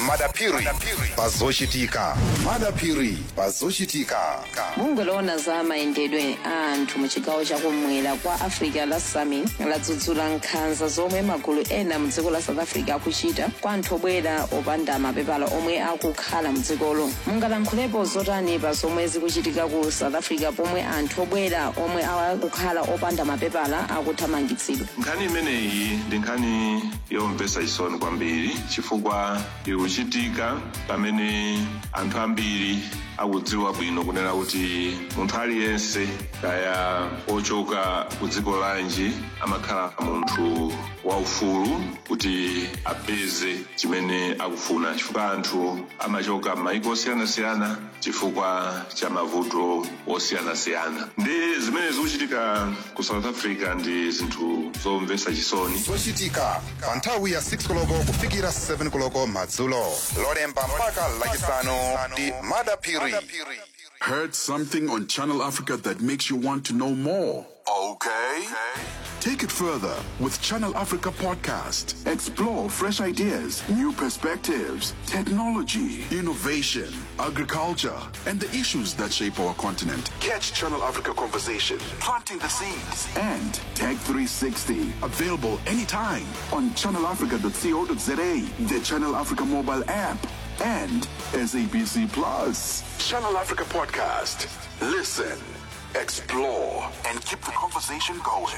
madapiri pazochitika madapiri pazochitika mungoloona za mayendedwe a anthu mu chigawo chakumwera kwa africa la sami ladzudzula nkhanza zomwe magulu ena mu dziko la south africa akuchita kwa anthu obwera opanda mapepala omwe akukhala mu dzikolo mungalankhulepo zotani pa zomwe zikuchitika ku south africa pomwe anthu obwera omwe akukhala opanda mapepala akuthamangitsidwa nkhani imeneyi ndi nkhani yomvetsa chisoni kwambiri chifukwa ikuchitika pamene anthu ambiri akudziwa bwino kunena kuti munthu aliyense kaya ochoka ku dziko lanji amakhala munthu waufulu kuti apeze chimene akufuna chifukwa anthu amachoka m'mayiko osiyanasiyana chifukwa cha mavuto osiyanasiyana ndi zimene zikuchitika ku south africa ndi zinthu zomvetsa chisoni zochitika pa nthawi ya 6 koloko kufikira 7 koloko madzulo lolemba mpaka lachisanu ndi madapiri Heard something on Channel Africa that makes you want to know more? Okay. Take it further with Channel Africa Podcast. Explore fresh ideas, new perspectives, technology, innovation, agriculture, and the issues that shape our continent. Catch Channel Africa Conversation, planting the seeds, and Tech 360. Available anytime on channelafrica.co.za, the Channel Africa mobile app, and SABC Plus. Channel Africa Podcast. Listen, explore, and keep the conversation going.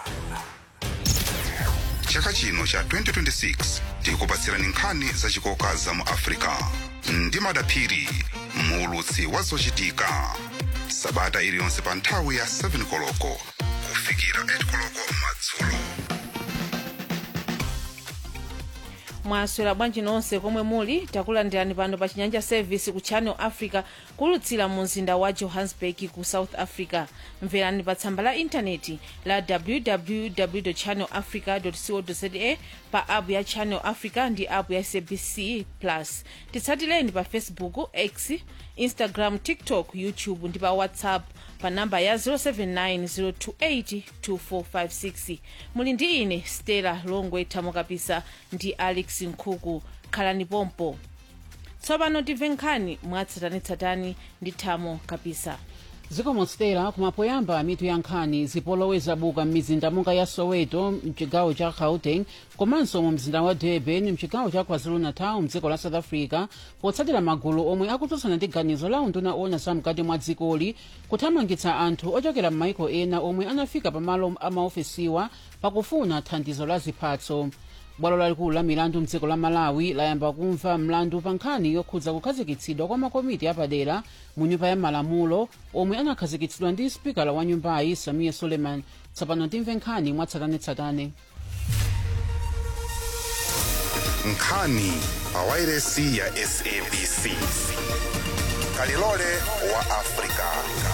chaka chino cha 2026 tikupatsirani nkhani zachikoka za mu africa ndi madapiri muulutsi wa zochitika sabata iliyonse pa nthawi ya 7 koloko kufikira 8 koloko madzulo mwaswera bwanji nonse komwe muli takulandirani pano pa chinyanja service ku channel africa kulutsira mu mzinda wa johannesburg ku south africa mverani pa tsamba la intaneti la www channel africa co za pa app ya channel africa ndi app ya sabc plus titsatireni pa facebook x instagram tiktok youtube ndi pa whatsapp pa namba ya 0790282456 muli ndi ine stella longwe thamo kapisa ndi alex nkhuku khalani pompo tsopano timve nkhani mwatsatanetsatane ndi thamo kapisa zikomo stela kumapoyamba mitu ya nkhani zipolowe buka m'mizinda monga ya soweto mchigawo cha gauteng komanso mu mzinda wa durban mchigawo cha kwazulu-natal mdziko la south africa potsatira magulu omwe akutsutsana ndi ganizo la unduna owona zamkati mwa dzikoli kuthamangitsa anthu ochokera m'maiko ena omwe anafika pamalo amaofesiwa pakufuna thandizo la ziphatso bwalo lalikulu la milandu mdziko la malawi layamba kumva mlandu pa nkhani yokhudza kukhazikitsidwa kwa makomiti apadera mu nyumba ya malamulo omwe anakhazikitsidwa ndi spikala wa nyumbayi samiya suleiman tsopano timve nkhani mwatsatanetsatane nkhani pa wairesi ya sabc kalilole wa africa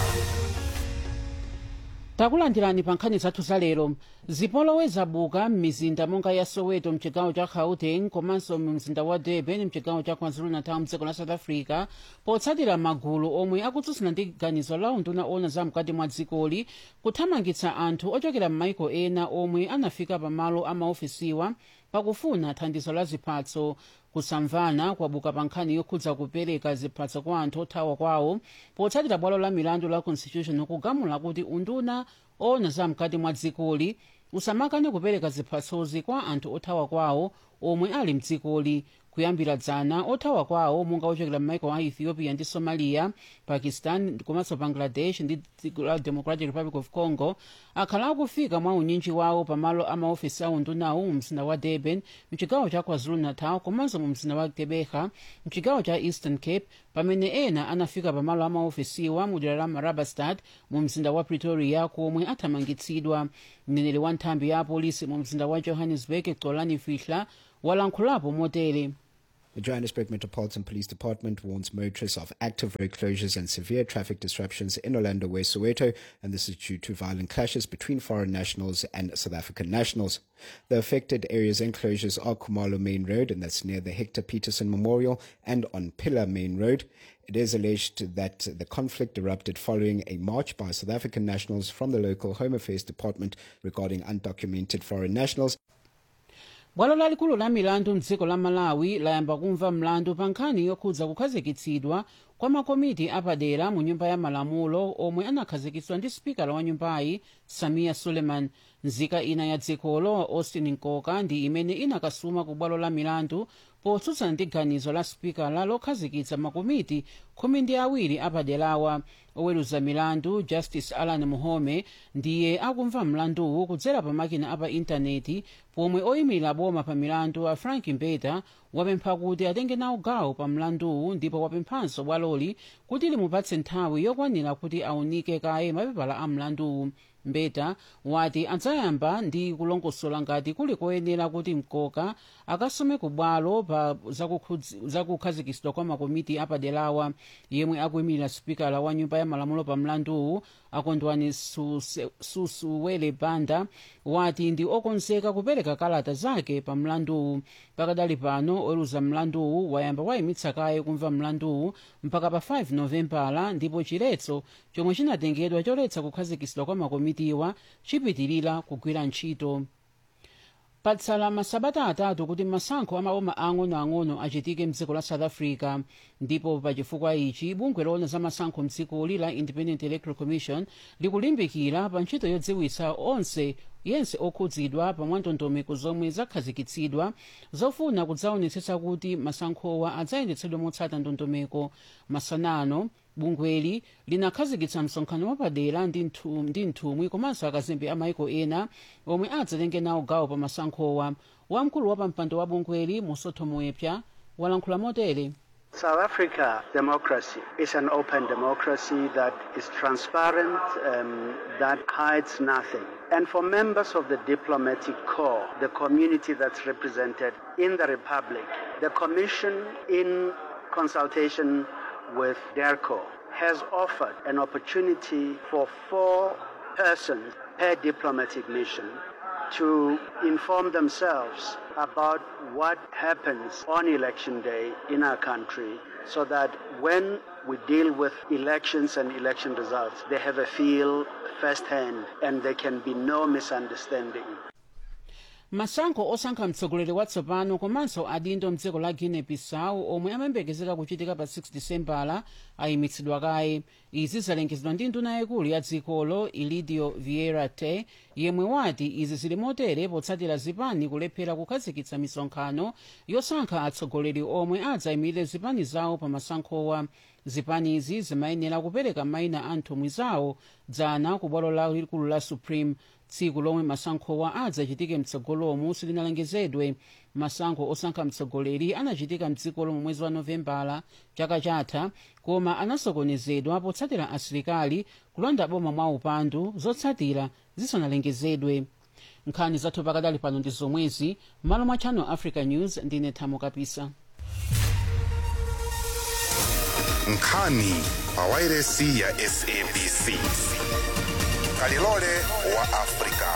takulandirani pa nkhani zathu zalero zipolowe zabuka m'mizinda monga ya soweto mchigawo cha gauteng komanso mu mzinda wa durban mchigawo cha kwazulu-natal mdziko la south africa potsatira magulu omwe akutsutsana ndi ganizo la unduna owona zamkati mwa dzikoli kuthamangitsa anthu ochokera m'maiko ena omwe anafika pamalo amaofesiwa pakufuna thandizo la ziphatso kusamvana kwabuka pa nkhani yokhudza kupereka ziphatso kwa anthu othawa kwawo potsatira bwalo la milandu la constitution kugamula kuti unduna owona zamkati mwa dzikoli usamakane kupereka ziphatsozi kwa anthu othawa kwawo omwe ali mdzikoli kuyambira dzana othawa kwawo monga ochokera m'maiko a ethiopia ndi somalia pakistan komanso bangladesh ndi dziko la democratic republic of congo akhala akufika mwa unyinji wawo pamalo amaofesi a undunawo mu mzinda wa durban mchigawo cha kwazulu-natal komanso mu mzinda wa gqeberha mchigawo cha eastern cape pamene ena anafika pamalo amaofesiwa mu dera la marabastad mu mzinda wa pretoria komwe athamangitsidwa mneneri wa nthambi ya apolisi mu mzinda wa johannesburg xolani fihla walankhulapo motere The Johannesburg Metropolitan Police Department warns motorists of active road closures and severe traffic disruptions in Orlando West Soweto, and this is due to violent clashes between foreign nationals and South African nationals. The affected areas and closures are Kumalo Main Road, and that's near the Hector Peterson Memorial, and on Pillar Main Road. It is alleged that the conflict erupted following a march by South African nationals from the local Home Affairs Department regarding undocumented foreign nationals bwalo lalikulu la milandu mdziko la malawi layamba kumva mlandu pa nkhani yokhudza kukhazikitsidwa kwa makomiti apadera mu nyumba ya malamulo omwe anakhazikitsidwa ndi spikala wa nyumbayi samiya suleiman nzika ina ya dzikolo austin nkoka ndi imene inakasuma ku bwalo la milandu potsutsana ndi ganizo la spikala lokhazikitsa makomiti khumi ndi awiri apaderawa oweruza milandu justice alan muhome ndiye akumva mlanduwu kudzera pa makina apa intaneti pomwe oyimirira boma pa milandu a frank mbeta wapempha kuti atenge nawo gawo pa mlanduwu ndipo wapemphanso bwaloli kuti limupatse nthawi yokwanira kuti aunike kaye mapepala a mlanduwu mbeta wati adzayamba ndi kulongosola ngati kuli koyenera kuti mkoka akasome ku bwalo pa zakukhudzi- zakukhazikitsidwa kwa makomiti apaderawa yemwe akuyimirira spikala wa nyumba ya malamulo pa mlanduwu akondwani Suse- susuwele banda wati ndi okonzeka kupereka kalata zake pa mlanduwu pakadali pano oweruza mlanduwu wayamba wayimitsa kaye kumva mlanduwu mpaka pa 5 novembala ndipo chiletso chomwe chinatengedwa choletsa kukhazikitsidwa kwa makomitiwa chipitirira kugwira ntchito patsala masabata atatu kuti masankho amaboma ang'onoang'ono achitike mdziko la south africa ndipo pachifukwa ichi bungwe loona za masankho mdzikoli la independent electoral commission likulimbikira pa ntchito yodziwitsa onse yense okhudzidwa pa mwandondomeko zomwe zakhazikitsidwa zofuna kudzaonetsetsa kuti masankhowa adzayendetsedwe motsata ndondomeko masanano bungweli linakhazikitsa msonkhano wapadera ndi nthu- ndi nthumwi komanso akazembe a maiko ena omwe adzatenge nawo gawo pa masankhowa wamkulu wa pampando wa bungweli musotho moepya walankhula motere South Africa democracy is an open democracy that is transparent, um, that hides nothing. And for members of the diplomatic corps, the community that's represented in the Republic, the Commission, in consultation with DERCO, has offered an opportunity for four persons per diplomatic mission to inform themselves about what happens on election day in our country so that when we deal with elections and election results, they have a feel firsthand and there can be no misunderstanding. masankho osankha mtsogoleri watsopano komanso adindo mdziko la guinea bissau omwe amayembekezeka kuchitika pa 6 disembala ayimitsidwa kaye izi zalengezedwa ndi nduna yayikulu ya dzikolo ilidio vieira te yemwe wati izi zili motere potsatira zipani kulephera kukhazikitsa misonkhano yosankha atsogoleri omwe adzayimirire zipani zawo pa masankhowa zipanizi zimayenera kupereka mayina a nthumwi zawo dzana ku bwalo lalikulu la supreme tsiku lomwe masankhowa adzachitike mtsogolomu silinalengezedwe masankho osankha mtsogoleri anachitika mdzikolo mu mwezi wa novembala chaka chatha koma anasokonezedwa potsatira asilikali kulanda boma mwa upandu zotsatira zisanalengezedwe nkhani zathu pakadali pano ndi zomwezi m'malo mwa channel africa news ndine thamo kapisa nkhani pa wairesi ya sabc kalilole wa afrika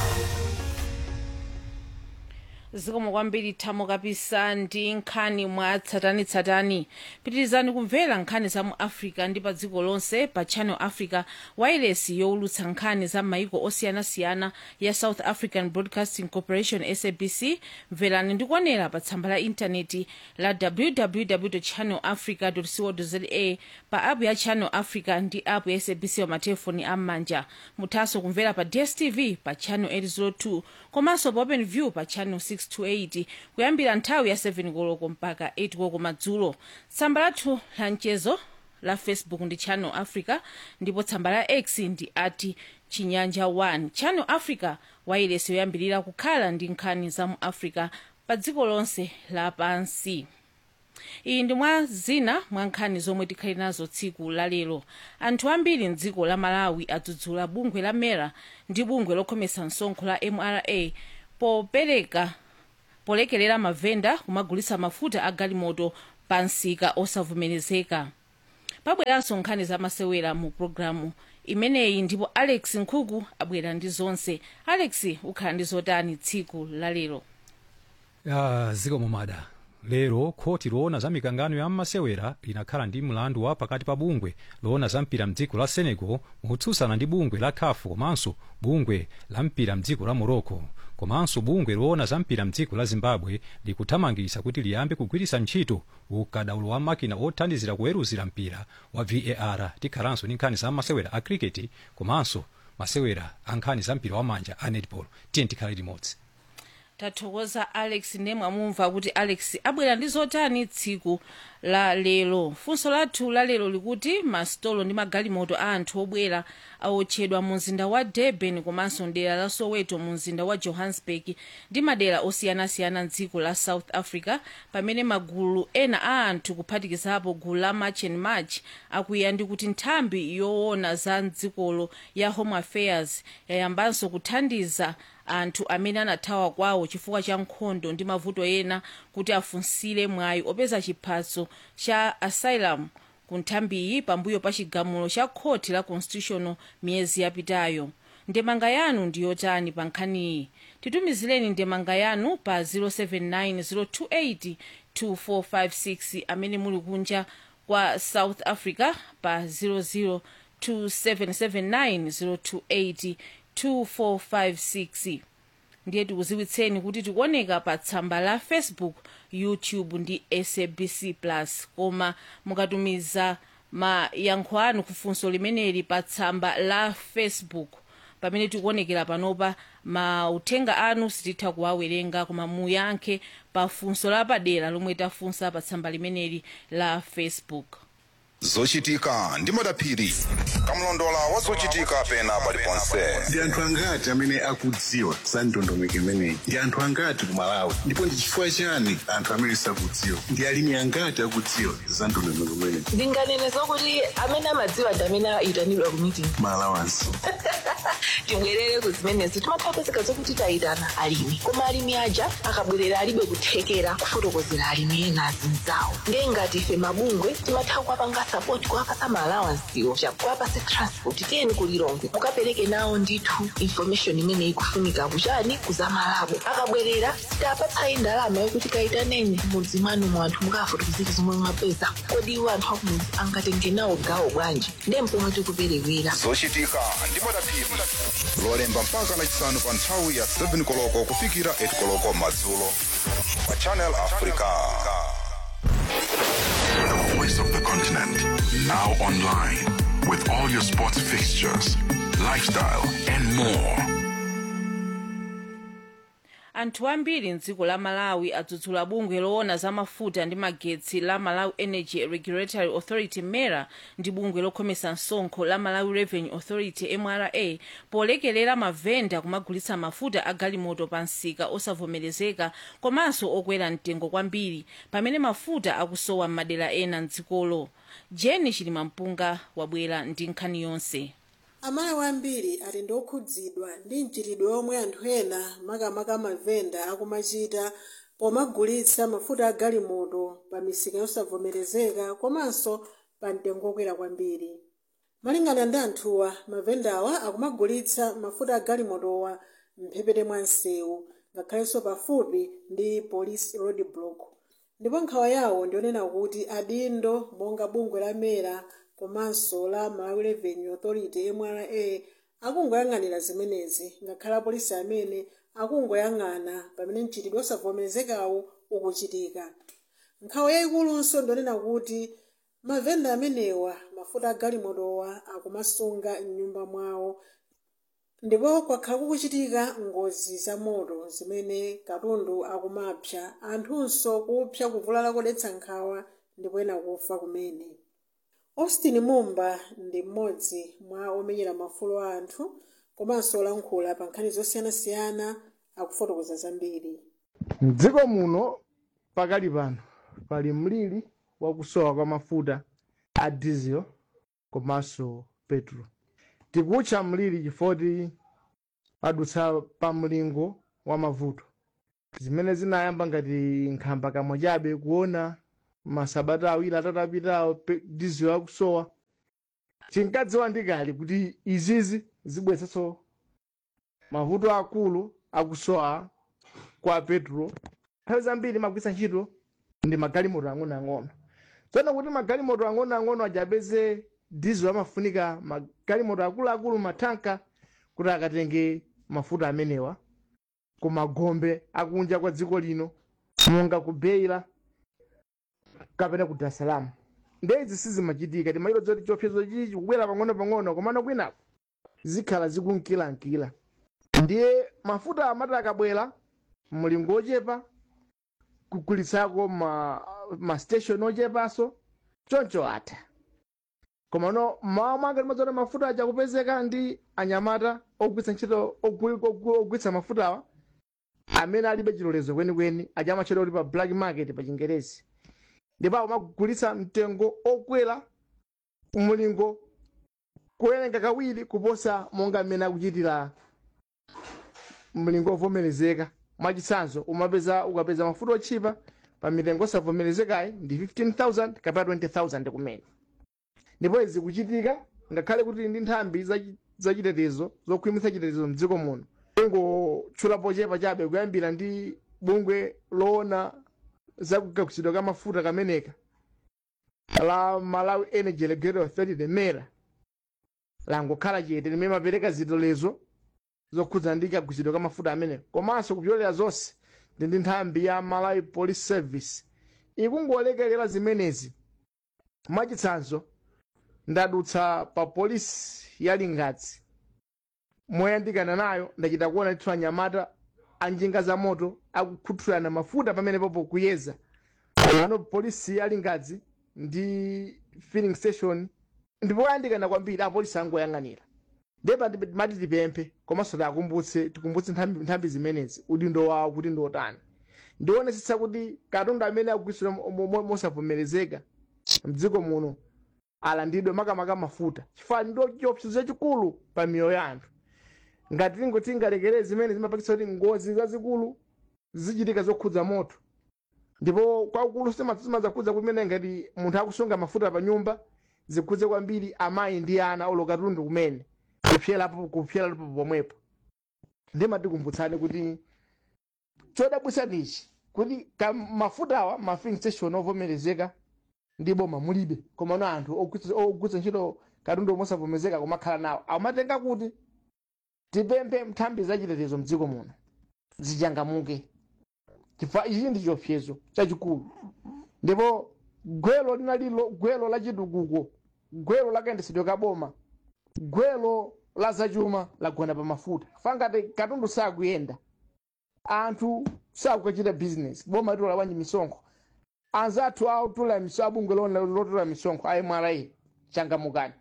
zikomo kwambiri thamo kapisa ndi nkhani mwa tsatanitsatani pitirizani kumvera nkhani za mu africa ndi pa dziko lonse pa channel africa wairesi yowulutsa nkhani za maiko osiyanasiyana ya south african broadcasting corporation sabc mverani ndi kuonera pa tsamba la intaneti la www channel africa co za pa app ya channel africa ndi app ya sabc pa matelefoni am'manja muthanso kumvera pa dstv pa channel 802 komanso pa open view pa channel 628 kuyambira nthawi ya 7 koloko mpaka 8 koloko madzulo tsamba lathu la mchezo la facebook ndi channel africa ndipo tsamba la x ndi ati chinyanja 1 channel africa wairesi yoyambirira kukhala ndi nkhani za mu africa pa dziko lonse lapansi iyi ndi mwa zina mwa nkhani zomwe tikhali nazo tsiku lalero anthu ambiri mdziko la malawi adzudzula bungwe la mera ndi bungwe lokhomesa msonkho la mra popereka polekelera mavenda kumagulitsa mafuta a galimoto pa msika osavomerezeka pabweranso nkhani zamasewera mu programu imeneyi ndipo alex nkhuku abwera ndi zonse alex ukhala ndi zotani tsiku lalero ya zikomo mada lero khoti loona za mikangano ya mmasewera linakhala ndi mlandu wa pakati pa bungwe loona za mpira mdziko la senegal motsutsana ndi bungwe la caf komanso bungwe la mpira mdziko la morocco komanso bungwe loona za mpira mdziko la zimbabwe likuthamangitsa kuti liyambe kugwiritsa ntchito ukadaulo wa makina othandizira kuweruzira mpira wa var tikhalanso ndi nkhani za masewera a cricket komanso masewera a nkhani za mpira wamanja a netball tiye tikhale limodzi tathokoza alex nemwe amumva kuti alex abwera ndi zotani tsiku la lero funso lathu la lero likuti masitolo ndi magalimoto a anthu obwera aotchedwa mu mzinda wa durban komanso mdera la soweto mu mzinda wa johannesburg ndi madera osiyanasiyana mdziko la south africa pamene magulu ena a anthu kuphatikizapo gulu la march and march akuya ndi kuti nthambi yoona za mdzikolo ya home affairs yayambanso kuthandiza anthu amene anathawa kwawo chifukwa cha nkhondo ndi mavuto ena kuti afunsire mwayi opeza chiphaso cha asylum ku nthambiyi pambuyo pa chigamulo cha khoti la constitutional miyezi yapitayo ndemanga yanu ndiyotani pa nkhaniyi titumizireni ndemanga yanu pa 079 028 amene muli kunja kwa south africa pa 00 2779 028 2456 ndiye tikuziwitseni kuti tikuoneka pa tsamba la facebook youtube ndi sabc plus koma mukatumiza mayankho anu kufunso limeneli pa tsamba la facebook pamene tikuonekera panopa mauthenga anu sititha kuwawerenga koma muyankhe pa funso lapadera lomwe tafunsa pa tsamba limeneli la facebook zochitika ndi madaphiri kamlondola wa zochitika pena paliponse ndi anthu angati amene akudziwa za ndondomeko imeneyi ndi anthu angati ku malawi ndipo ndi chifukwa chani anthu amene sakudziwa ndi alimi angati akudziwa za ndondomeko imeneyi ndinganene zokuti amene amadziwa ndi amene ayitanidwa ku meeting malawansi tibwerere ku zimenezo timathapezeka zokuti tayitana alimi koma alimi aja akabwerera alibe kuthekera kufotokozera alimi ena azinzawo ndiye ngati ife mabungwe timatha kuwapanga sapoti kuwapasa maalawansiwo kuwapasa transport tiyeni kulilongwe mukapereke nawo ndithu information imene ikufunika kuchani kuzamalabo akabwerera sitapatsayi ndalama yokuti kayitaneni mudzi mwanu mu anthu mukafotokozera zomwe mwapeza kodi iwo anthu akumudzi angatenge nawo gawo bwanji ndiye mpomwe tikuperewera zochitika ndi madaphiri lolemba mpaka lachisanu pa nthawi ya 7 koloko kufikira 8 koloko madzulo pa channel africa The voice of the continent. Now online. With all your sports fixtures, lifestyle, and more. anthu ambiri mdziko la malawi adzudzula bungwe loona za mafuta ndi magetsi la malawi energy regulatory authority mera ndi bungwe lokhomesa msonkho la malawi revenue authority mra polekelera mavenda kumagulitsa mafuta a galimoto pa msika osavomerezeka komanso okwera mtengo kwambiri pamene mafuta akusowa m'madera ena mdzikolo jeni chilimampunga wabwera ndi nkhani yonse amalawi ambiri ali ndi okhudzidwa ndi mchitidwe omwe anthu ena makamaka mavenda akumachita pomagulitsa mafuta a galimoto pa misika yosavomerezeka komanso pa mtengo okwera kwambiri malingana ndi anthuwa mavendawa akumagulitsa mafuta a galimotowa mphepete mwa msewu ngakhalenso pafupi ndi police road block ndipo nkhawa yawo ndionena kuti adindo monga bungwe la mera komanso la malawi revenue authority mra akungoyang'anira zimenezi ngakhale apolisi amene akungoyang'ana pamene mchitidwe osavomerezekawo ukuchitika nkhawa yayikulunso ndionena kuti mavenda amenewa mafuta a galimotowa akumasunga m'nyumba mwawo ndipo kwakhala kukuchitika ngozi za moto zimene katundu akumapsa anthunso kupsa kuvulala kodetsa nkhawa ndipo ena kufa kumene austin mumba ndi mmodzi mwa omenyera mafulo a anthu komanso olankhula pa nkhani zosiyanasiyana akufotokoza zambiri mdziko muno pakali pano pali mliri wakusowa kwa mafuta a diesel komanso petro tikutcha mliri chifoti padutsa pa mlingo wa mavuto zimene zinayamba ngati nkhamba kamwe chabe kuona masabata awiri atatu apitawo pe- diesel akusowa tinkadziwa ndikali kuti izizi zibweretsanso mavuto akulu akusowa kwa petro nthawi zambiri magwisa ntchito ndi magalimoto ang'onoang'ono tsono kuti magalimoto ang'onoang'ono ajapeze diesel amafunika magalimoto akuluakulu matanka kuti akatenge mafuta amenewa ku magombe akunja kwa dziko lino monga ku beira kapena ku dar es salaam ndezi sizimachitika timayiro zoti chiopsezo chichi chikubwera pang'ono pang'ono komano kwinaku zikhala zikunkilankila ndiye mafuta amati akabwera mlingo ochepa kugulitsako ma, ma station ochepanso choncho atha koma no mmawa mwake timadzona mafuta aja kupezeka ndi anyamata ogwitsa ntchito ogwi- ogwi- ogwitsa mafutawa amene alibe chilolezo kwenikweni aja amatchedwa kuti pa black market pa chingerezi ndipo amagulitsa mtengo okwera mlingo kuwerenga kawiri kuposa monga mmene akuchitira mlingo ovomerezeka mwachitsanzo umapeza ukapeza mafuta otchipa pa mitengo osavomerezekayi ndi 15000 kapena 20000 kumene ndipo izi kuchitika ngakhale kuti ndi nthambi zachi- zachitetezo zokhwimitsa chitetezo mdziko muno ingotchulapo chepa chabe kuyambira ndi bungwe loona zakugagutsidwa ka mafuta kameneka la malawi energy regulatory authority lemera langokhala chete limene mapereka zilolezo zokhudza ndi kagutsidwa ka mafuta amenewa komanso kupyolera zonse ndi ndi nthambi ya malawi police service ikungolekelera zimenezi mwachitsanzo ndadutsa pa polisi ya lingadzi moyandikana nayo ndachita kuona ndithu anyamata anjinga za moto akukhuthulana mafuta pamene popo kuyeza ano polisi ya lingadzi ndi filling station ndipo oyandikana kwambiri apolisi angoyang'anira ndipo mati tipemphe komanso tiakumbutse tikumbutse nthambi nthambi zimenezi udindo wawo kuti ndi otani ndionetsetsa kuti katundu amene akugwiritsidwa mo- mo- mosavomerezeka mdziko muno alandidwe makamaka mafuta chifukwa ndo chiopsezo chachikulu pa miyoyo ya anthu ngati tingoti tingalekere zimene zimapangitsa kuti ngozi zazikulu zichitika zokhudza moto ndipo kwakulu simazakhudza kumene ngati munthu akusunga mafuta pa nyumba zikhudze kwambiri amayi ndi ana oloka katundu kumene kupyerapo kupyerapo pomwepo ndimatikumbutsani kuti chodabwitsa ndichi kuti ka mafutawa ma filling station ovomerezeka ndi boma mulibe komano anthu ogwitsa ogwitsa ntchito katundu mosavomerezeka kumakhala nawo amatenga kuti tipemphe nthambi zachitetezo mdziko muno zichangamuke chifukwa ichi ndi chiopsezo chachikulu ndipo gwelo linalilo gwelo la chitukuko gwelo lakayendetsedwe ka boma gwelo la zachuma lagona pa mafuta fangati katundu sakuyenda anthu sakukachita business boma litola bwanji misonkho anzathu autula miso abungwe lona lotula misonkho a mra changamukani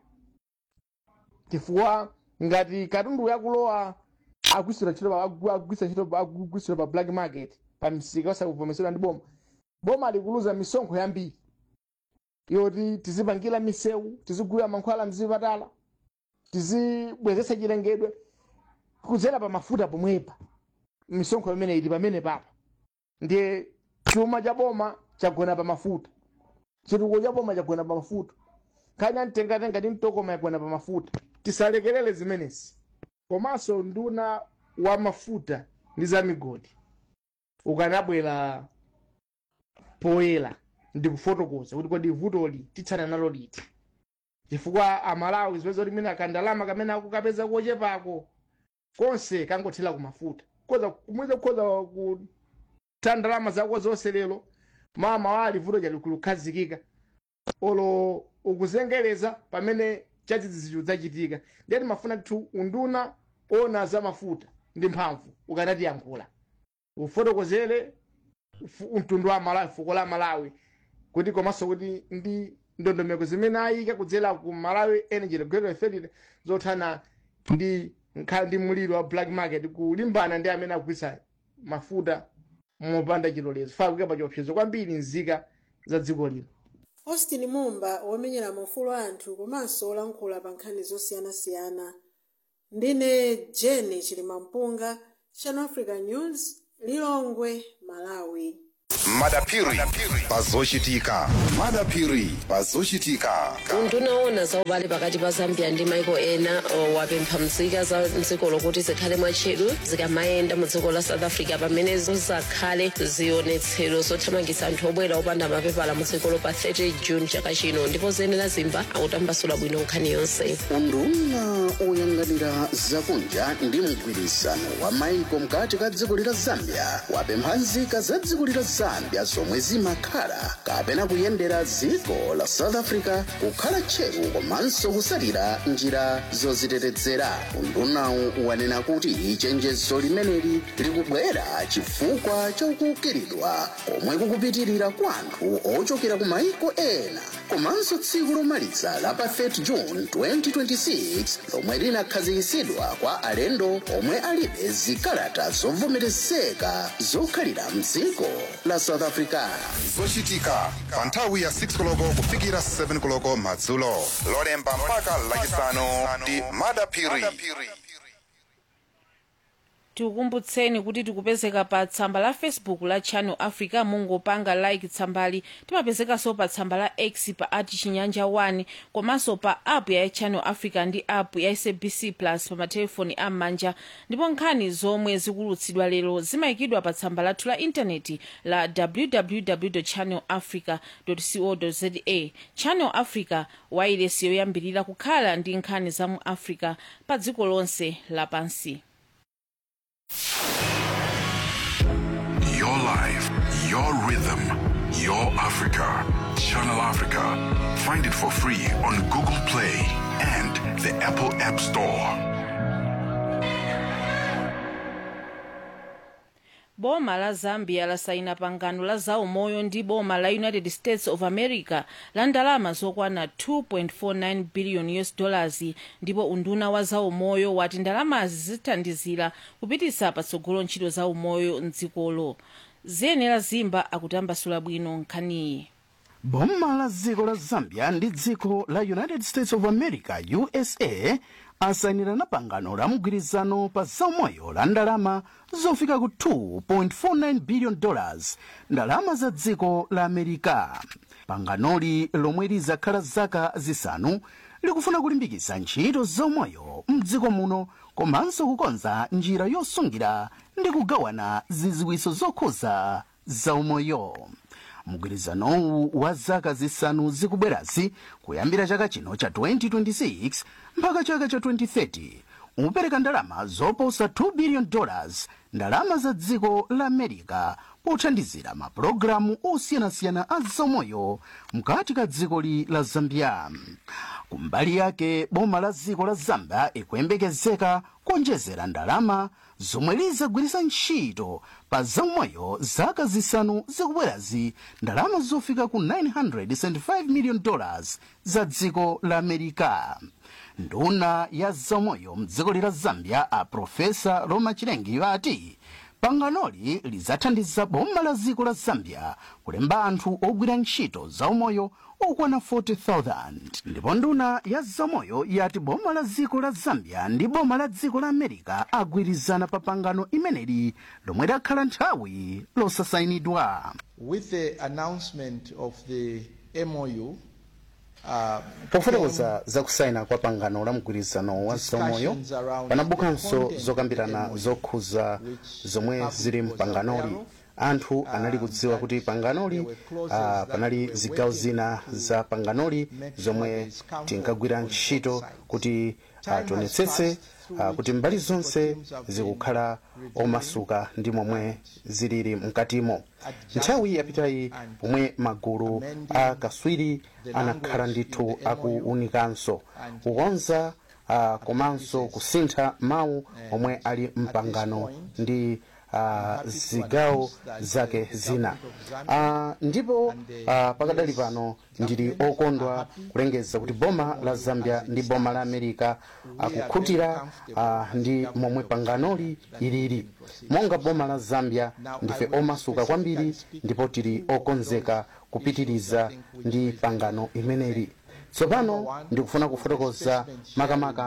chifukwa ngati katundu yakulowa agwisira ntchito pa- agu- agwisa ntchito pa- agwisira pa black market pa misika osavomerezedwa ndi boma boma likuluza misonkho yambiri yoti tizipangira misewu tizigulira mankhwala mzipatala tizibwezetsa chilengedwe kudzera pa mafuta pomwepa misonkho imene ili pamene papa ndiye chuma cha boma chagona pa mafuta chitukuko cha boma chagona pa mafuta nkhani amtengatenga ndi mtokoma yagona pa mafuta tisalekerere zimenezi komanso nduna wa mafuta ndi za migodi ukanabwera poyera ndi kufotokoza kuti kodi vutoli titsana nalo liti chifukwa amalawi zipeza kuti mina kandalama kamene akukapeza kochepako konse kangothera ku mafuta koza kumweza kukhoza kutha ndalama zako zonse lero mama wali vuto chali kulukhazikika olo ukuzengereza pamene chachidzidzicho zachitika ndiyati mafuna kuti unduna ona za mafuta ndi mphamvu ukanatiyankhula ufotokozere fu- mtundu wa malawi fuko la malawi kuti komanso kuti ndi ndondomeko zimene ayika kudzera ku malawi energy regulatory authority zothana ndi nkhala ndi mliro wa black market kulimbana ndi amene akugwisa mafuta mopanda chilolezo fa kukepa chiopsezo kwambiri nzika za dziko lino austin mumba womenyera maufulu anthu komanso olankhula pa nkhani zosiyanasiyana ndine jeni chilimampunga channel africa news lilongwe malawi madapiri pazochitika madapiri pazochitika undunaona za ubale pakati pa zambia ndi maiko ena o, wapempha nzika za mdziko lokuti zikhale mwatcheru zikamayenda mu dziko la south africa pamene zizakhale zionetsero zothamangitsa anthu obwera opanda mapepala mu dziko pa 30 june chaka chino ndipo zenera zimba akutambasula bwino nkhani yonse unduna oyang'anira zakunja ndi mgwirizano wa maiko mkati ka dziko lila zambia wapempha nzika za dziko lila zambia zomwe zimakhala kapena kuyendera dziko la south africa kukhala tcheru komanso kusalira njira zozitetezera undunawu wanena kuti chenjezo limeneli likubwera chifukwa chokukiridwa komwe kukupitirira kwa anthu ochokera ku maiko ena komanso tsiku lomaliza la pa 30 june 2026 lomwe linakhazikitsidwa kwa alendo omwe alibe zikalata zovomerezeka zokhalira mdziko la south africa zochitika pa nthawi ya 6 koloko kufikira 7 koloko madzulo lolemba mpaka lachisanu ndi madapiri tikukumbutseni kuti tikupezeka pa tsamba la facebook la channel africa mungopanga like tsambali timapezekanso pa tsamba la x pa ati chinyanja 1 komanso pa app ya channel africa ndi app ya sabc plus pa matelefoni am'manja ndipo nkhani zomwe zikulutsidwa lero zimayikidwa pa tsamba lathu la intaneti la www channel africa co za channel africa wailesi yoyambirira kukhala ndi nkhani za mu africa pa dziko lonse lapansi Your life, your rhythm, your Africa. Channel Africa. Find it for free on Google Play and the Apple App Store. boma la zambia lasaina pangano la zaumoyo ndi boma la united states of america la ndalama zokwana 2.49 billion us dollars ndipo unduna wa zaumoyo wati ndalamazi zithandizira kupititsa patsogolo ntchito zaumoyo mdzikolo ziyenera zimba akutambasula bwino nkhaniyi boma la dziko la zambia ndi dziko la united states of america usa asayinirana pangano la mgwirizano pa zaumoyo la ndalama zofika ku 2.49 billion dollars ndalama za dziko la america panganoli lomwe lizakhala zaka zisanu likufuna kulimbikitsa ntchito zaumoyo mdziko muno komanso kukonza njira yosungira ndi kugawana ziziwiso zokhuza zaumoyo mgwirizanowu wa zaka zisanu zikubwerazi kuyambira chaka chino cha 2026 mpaka chaka cha 2030 upereka ndalama zoposa 2 billion dollars ndalama za dziko la america pothandizira mapulogalamu osiyanasiyana a zaumoyo mkati ka dzikoli la zambia kumbali yake boma la dziko la zambia ikuyembekezeka kuonjezera ndalama zomwe lizagwiritsa ntchito pa zaumoyo zaka zisanu zikubwerazi ndalama zofika ku 975 million dollars za dziko la america nduna ya zaumoyo mdziko la zambia a profesa roma chilengi ati panganoli lidzathandiza boma la dziko la zambia kulemba anthu ogwira ntchito zaumoyo okwana 40,000 ndipo nduna ya zaumoyo yati boma la dziko la zambia ndi boma la dziko la america agwirizana pa pangano imeneli lomwe lakhala nthawi losasayinidwa With the announcement of the MOU, uh, pofotokoza zakusayina kwa pangano la mgwirizano wa zaumoyo panabukanso zokambirana zokhuza zomwe zili mpanganoli anthu anali kudziwa kuti panganoli uh, panali zigawo zina za panganoli zomwe tinkagwira ntchito kuti uh, tionetsetse uh, kuti mbali zonse zikukhala omasuka ndi momwe zilili mkatimo nthawi yapitayi pomwe magulu a kaswiri anakhala ndithu akuunikanso kukonza uh, komanso kusintha mawu omwe ali mpangano ndi uh, zigawo zake zina uh, ndipo uh, pakadali pano ndili okondwa kulengeza kuti boma la zambia ndi boma la america akukhutira uh, ndi momwe panganoli ilili monga boma la zambia ndife omasuka kwambiri ndipo tili okonzeka kupitiriza ndi pangano imeneli tsopano ndikufuna kufotokoza makamaka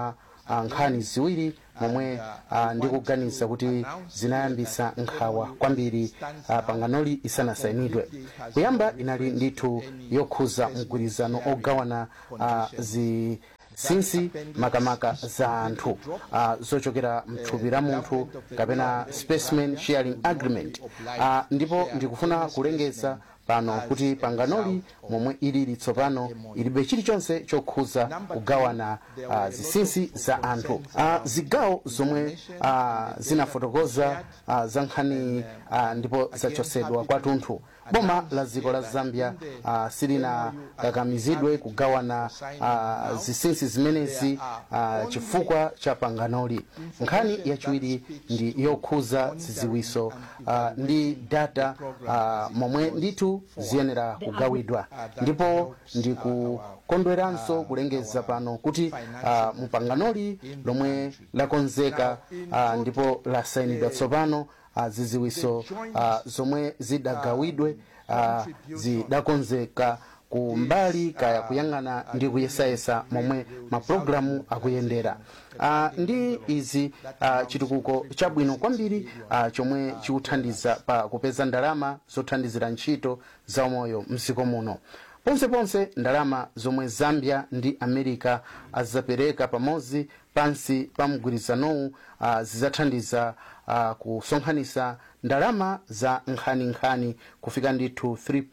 ah, nkhani ziwiri momwe ah, ndikuganiza kuti zinayambisa nkhawa kwambiri ah, panganoli isanasayinidwe kuyamba inali ndithu yokhuza mgwirizano ogawana ah, zi sinsi makamaka za anthu uh, zochokera mthupi la munthu kapena specimen sharing agreement uh, ndipo ndikufuna kulengeza pano kuti panganoli momwe ilili tsopano ilibe chilichonse chokhuza kugawana uh, zisinsi za anthu uh, zigawo zomwe uh, zinafotokoza uh, za nkhani uh, ndipo zachosedwa kwathunthu boma la dziko la zambia uh, silinakakamizidwe kugawana uh, zisinsi zimenezi uh, chifukwa cha panganoli nkhani yachiwiri ndi yokhuza ziziwiso uh, ndi data uh, momwe ndithu ziyenera kugawidwa ndipo ndikukondweranso kulengeza pano kuti uh, mupanganoli lomwe lakonzeka uh, ndipo lasayinidwa tsopano uh, ziziwiso uh, zomwe zidagawidwe uh, zidakonzeka ku mbali kaya kuyang'ana ndi kuyesayesa momwe mapulogalamu akuyendera uh, ndi izi uh, chitukuko chabwino kwambiri uh, chomwe chikuthandiza pa kupeza ndalama zothandizira ntchito za umoyo mdziko muno ponseponse ndalama zomwe zambia ndi america azapereka pamodzi pansi pa mgwirizanowu uh, zizathandiza uh, kusonkhanisa ndalama za nkhaninkhani kufika ndithu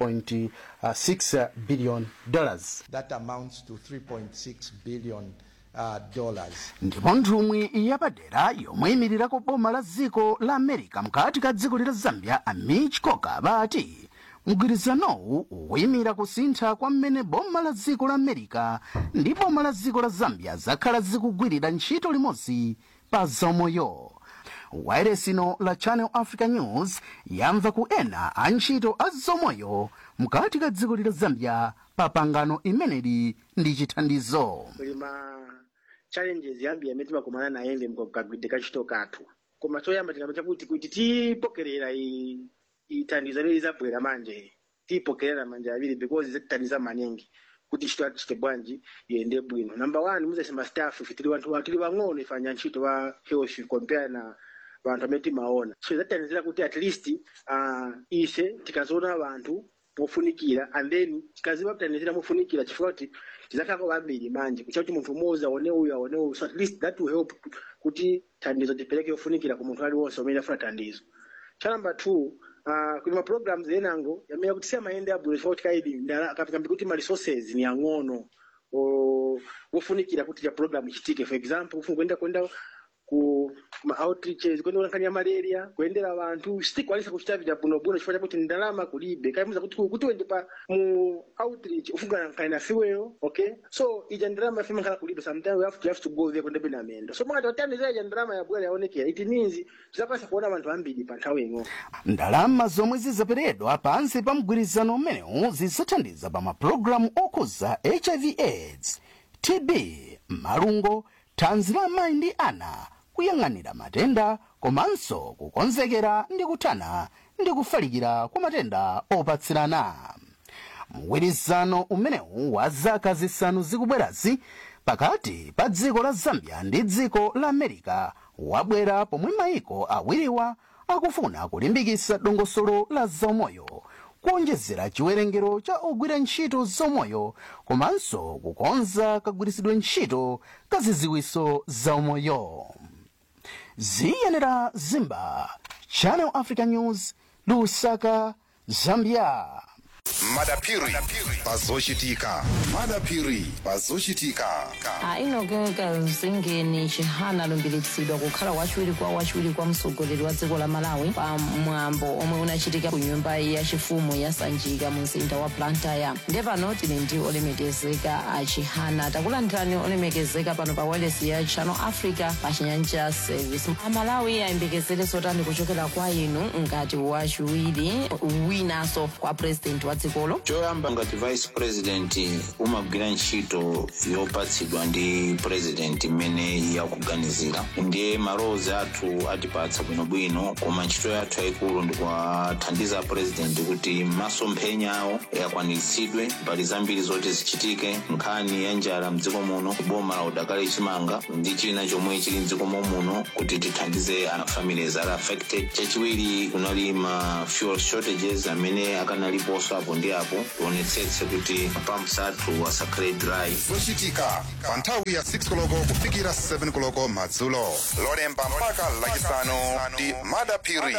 3.6 billion dollars That amounts to 3.6 billion uh, dollars. ndipo nthumwi yapadera yomwe imirirako boma la dziko la america mkati ka dziko lila zambia amich coker bati mgwirizanowu ukuyimira kusintha kwa mmene boma la dziko la america ndi boma la dziko la zambia zakhala zikugwirira ntchito limodzi pa zaumoyo wayeresino la channel africa news yamva ku ena a ntchito a zaumoyo mkati ka dziko lila zambia pa pangano imeneli ndi chithandizo kuli ma challenges yambi yamene timakumana naye ndi mkagwidde kachito kathu koma choyamba tikamba chakuti kuti tipokerera i- ithandizo lili zabwera manje tipokerera manje aviri because zitithandiza maningi kuti ntchito yatichite bwanji iyende bwino number one muzesema staff ife tili wanthu tili wang'ono ifanya ntchito wa health compare na vanthu amene timaona so zatithandizira kuti at least uh, ise tikazoona vanthu pofunikira and then tikaziva kuthandizira mofunikira chifukwa kuti tizakhalako vambiri manje kucha kuti munthu umodzi aone uyu aone uyu so at least that will help kuti thandizo tipereke yofunikira ku munthu aliwonse umene afuna thandizo cha number two uh, kuli ma programs enango yamene kuti siyamayende abwino chifukwa kuti kaidi ndala kapikambi kuti ma resources ni ang'ono o- wofunikira kuti cha program ichitike for example kufuna kuenda kuenda ku ma outreaches kuenda kulankhani ya malaria kuyendera vanthu sitikwanisa kuchita vita bwinobwino chifukwa chakuti ndalama kulibe kaimuza kuti kuti uende pa mu outreach ufungana nkhani na fiweyo okay so ija ndalama ife imakhala kulibe sometimes we have to, you have to go there kuenda bena mendo so mwakati watandizira ija ndalama yabwera yaonekera it means tizakwanisa kuona vanthu ambiri pa nthawi imwe ndalama zomwe zizaperedwa pansi pa mgwirizano umenewu zizathandiza pa mapulogalamu okhuza hiv aids tb malungo thanzi la amayi ndi ana kuyang'anira matenda komanso kukonzekera ndi kuthana ndi kufalikira kwa matenda opatsirana mgwirizano umenewu wa zaka zisanu zikubwerazi pakati pa dziko la zambia ndi dziko la america wabwera pomwe mayiko awiriwa akufuna kulimbikitsa dongosolo la zaumoyo kuonjezera chiwerengero cha ogwira ntchito zaumoyo komanso kukonza kagwiritsidwe ntchito ka ziziwiso zaumoyo ziyenera zimba channel africa news lusaka zambia madapiri pazochitika madapiri pazochitika ainogeka zingeni chihana alumbiritsidwa kukhala wachiwiri kwa wachiwiri kwa mtsogoleri wa dziko la malawi pa mwambo omwe unachitika ku nyumba yachifumu ya sanjika mu mzinda wa blantyre ndiye pano tili ndi olemekezeka a chihana takulandirani olemekezeka pano pa wireless ya channel africa pa chinyanja service amalawi ayembekezere zotani kuchokera kwa inu ngati wachiwiri winanso kwa president wa dziko mdzikolo choyamba ngati vice president umagwira ntchito yopatsidwa ndi president imene yakuganizira ndiye malowozi athu atipatsa bwinobwino koma ntchito yathu yayikulu ndikuwathandiza president kuti masomphenya awo akwaniritsidwe mbali zambiri zoti zichitike nkhani ya njala mdziko muno boma la udakali chimanga ndi china chomwe chili mdziko muno kuti tithandize ana families ali affected chachiwiri kunali ma fuel shortages amene akanaliponso apo ndi apo tionetsetse kuti pumps athu asakhale dry zochitika pa nthawi ya 6 koloko kufikira 7 koloko madzulo lolemba mpaka lachisanu ndi madapiri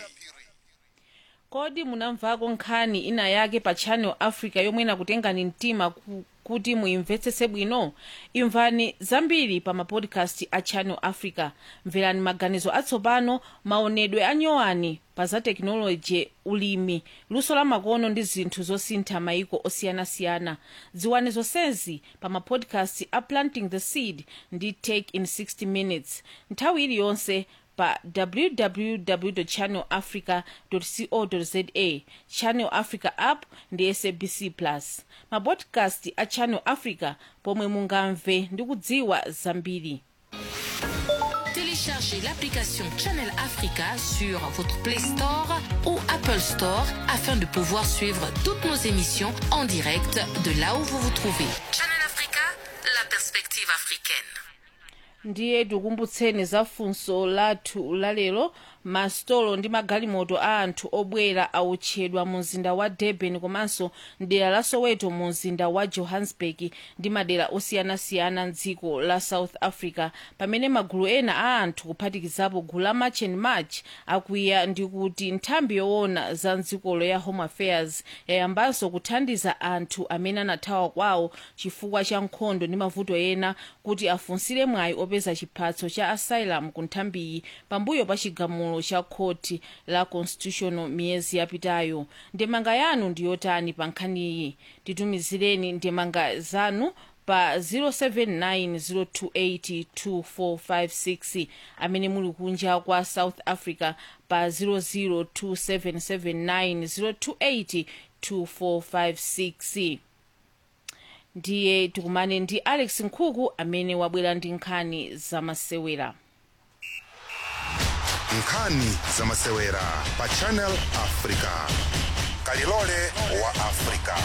kodi munamvako nkhani ina yake pa channel africa yomwe inakutengani mtima ku, kuti muimvetsetse bwino imvani zambiri pa mapodcast a channel africa mverani maganizo atsopano maonedwe anyowani pa za tekinoloji ulimi luso la makono ndi zinthu zosintha maiko osiyanasiyana dziwani zonsezi pa mapodcast a planting the seed ndi take in 60 minutes nthawi iliyonse pa www channel africa co za channel africa app ndi sabc plus mapodcast a channel africa pomwe mungamve ndi kudziwa zambiri Téléchargez l'application Channel Africa sur votre Play Store ou Apple Store afin de pouvoir suivre toutes nos émissions en direct de là où vous vous trouvez. Channel Africa, la perspective africaine. ndiye tikumbutseni za funso lathu lalero masitolo ndi magalimoto a anthu obwera autchedwa mu mzinda wa durban komanso mdera la soweto mu mzinda wa johannesburg ndi madera osiyanasiyana mdziko la south africa pamene magulu ena a anthu kuphatikizapo gulu la march and march akwiya ndi kuti nthambi yoona za mdzikolo ya home affairs yayambanso kuthandiza anthu amene anathawa kwawo chifukwa cha nkhondo ndi mavuto ena kuti afunsire mwayi opeza chiphatso cha asylum ku nthambiyi pambuyo pa chigamulo cha khoti la constitutional miyezi yapitayo ndemanga yanu ndiyotani pa nkhaniyi titumizireni ndemanga zanu pa 0790282456 amene muli kunja kwa south africa pa 0027790282456 ndiye tikumane ndi alex nkhuku amene wabwera ndi nkhani zamasewera nkhani zamasewera pa channel africa kalilole wa africa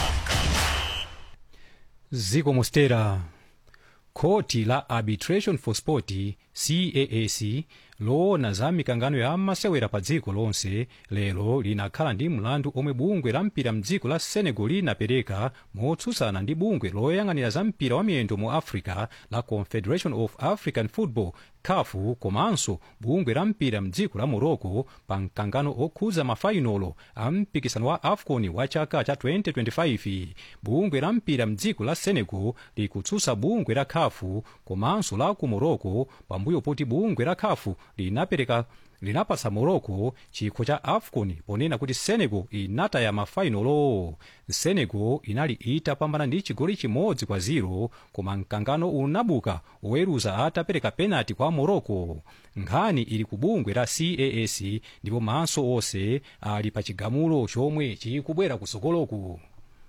ziko mostera khoti la arbitration for sport caac loona za mikangano ya masewera pa dziko lonse lero linakhala ndi mlandu omwe bungwe la mpira mdziko la senegal linapereka motsutsana ndi bungwe loyang'anira za mpira wa miyendo mu africa la confederation of african football kafu komanso bungwe la mpira mdziko la morocco pa mkangano okhudza mafainolo a mpikisano wa afcon wa chaka cha 2025 bungwe la mpira mdziko la senegal likutsutsa bungwe la kafu komanso la ku morocco pambuyo poti bungwe la kafu linapereka linapasa morocco chikho cha afcon ponena kuti senegal inataya mafainolo senegal inali itapambana ndi chigoli chimodzi kwa 0 koma mkangano unabuka oweruza atapereka penalty kwa morocco nkhani ili ku bungwe la caac ndipo maso onse ali pa chigamulo chomwe chikubwera kusokoloku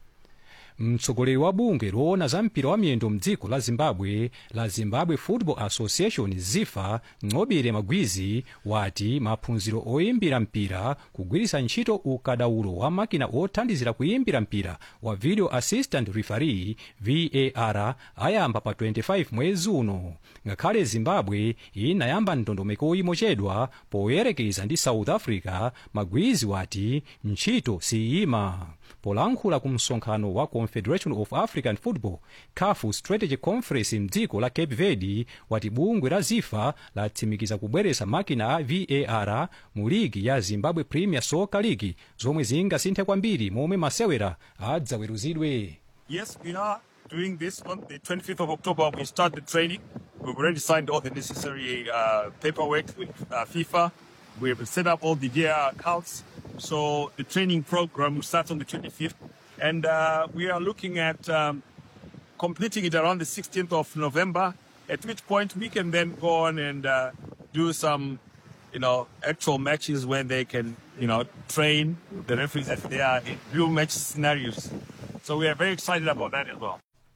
mtsogoleri wa bungwe loona za mpira wa miyendo mdziko la zimbabwe la zimbabwe football association zifa ng'obere magwizi wati maphunziro oyimbira mpira kugwiritsa ntchito ukadaulo wa makina othandizira kuyimbira mpira wa video assistant referee var ayamba pa 25 mwezi uno ngakhale zimbabwe inayamba ndondomeko imochedwa poyerekeza ndi south africa magwizi wati ntchito siyima polankhula ku msonkhano wa confederation of african football cafu strategy conference mdziko la cape verde wati bungwe la zifa latsimikiza kubweretsa makina a var mu ligi ya zimbabwe premier soccer league zomwe zingasinthe kwambiri momwe masewera adzaweruzidwe Yes, we are doing this on the 25th of October. We start the training. We've already signed all the necessary uh, paperwork with uh, FIFA. We have set up all the VAR accounts. So the training program starts on the 25th. And uh, we are looking at um, completing it around the 16th of November, at which point we can then go on and uh, do some you know, actual matches when they can, you know, train the referees as they are in real match scenarios. So we are very excited about that as well.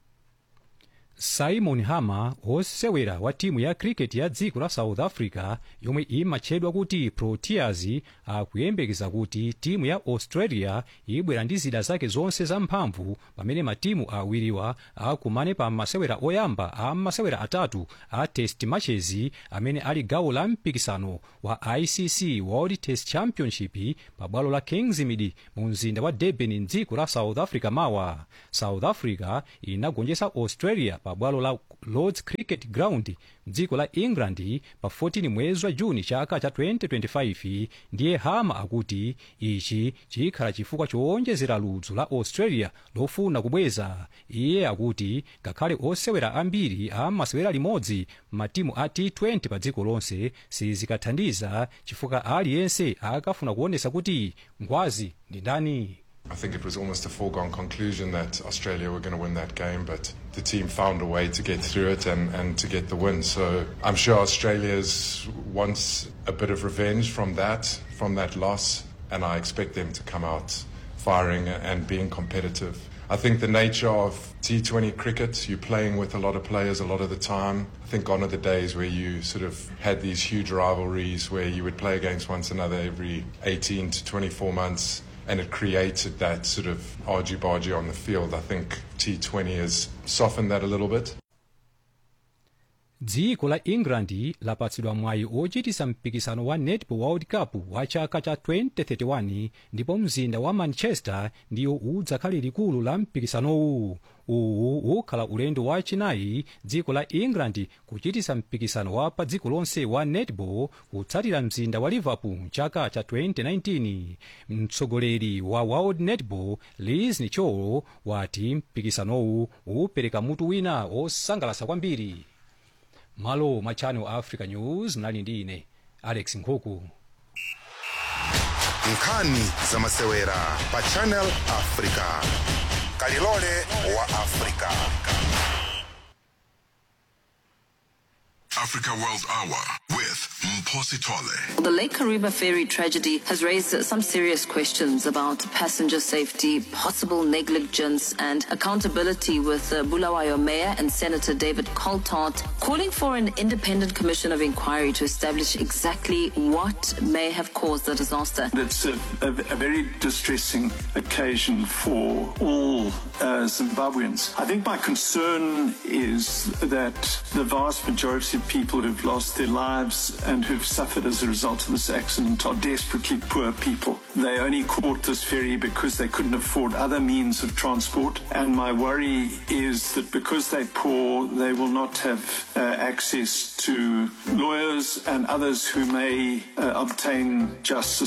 simon harmer wosewera wa timu ya cricket ya dziko la south africa yomwe imatchedwa kuti proteas akuyembekeza kuti timu ya australia ibwera ndi zida zake zonse zamphamvu pamene matimu awiriwa akumane pa masewera oyamba a masewera atatu a test matches amene ali gawo la mpikisano wa icc world test championship pa bwalo la kingsmead mu mzinda wa durban mdziko la south africa mawa south africa inagonjetsa australia pa bwalo la lords cricket ground mdziko la england pa 14 mwezi wa juni chaka cha 2025 ndiye hama akuti ichi chikhala chifukwa chowonjezera ludzu la australia lofuna kubweza iye akuti ngakhale osewera ambiri amasewera limodzi matimu a t20 pa dziko lonse sizikathandiza chifukwa aliyense akafuna kuonesa kuti ngwazi ndi ndani I think it was almost a foregone conclusion that Australia were going to win that game, but the team found a way to get through it and, and to get the win. So I'm sure Australia's wants a bit of revenge from that, from that loss, and I expect them to come out firing and being competitive. I think the nature of T20 cricket, you're playing with a lot of players a lot of the time. I think gone are the days where you sort of had these huge rivalries where you would play against one another every 18 to 24 months and it created that sort of argy-bargy on the field. I think T20 has softened that a little bit. dziko la england lapatsidwa mwayi ochitisa mpikisano wa netball world cup wa chaka cha 2031 ndipo mzinda wa manchester ndiyo udzakhale likulu la mpikisanowu uwu ukhala ulendo wachinayi dziko la england kuchitisa mpikisano wa pa dziko lonse wa netball kutsatira mzinda wa liverpool mchaka cha 2019 mtsogoleri wa world netball liz nicholo wati mpikisanowu upereka mutu wina wosangalasa kwambiri malo mwa channel africa news mnali ndi ine alex nkhuku nkhani za masewera pa channel africa kalilole wa africa Africa World Hour with Mposi Tole. The Lake Kariba ferry tragedy has raised some serious questions about passenger safety, possible negligence, and accountability. With uh, Bulawayo Mayor and Senator David Coltart calling for an independent commission of inquiry to establish exactly what may have caused the disaster. It's a, a, a very distressing occasion for all uh, Zimbabweans. I think my concern is that the vast majority of people who've lost their lives and who've suffered as a result of this accident are desperately poor people. They only caught this ferry because they couldn't afford other means of transport. And my worry is that because they're poor, they will not have uh, access to lawyers and others who may uh, obtain justice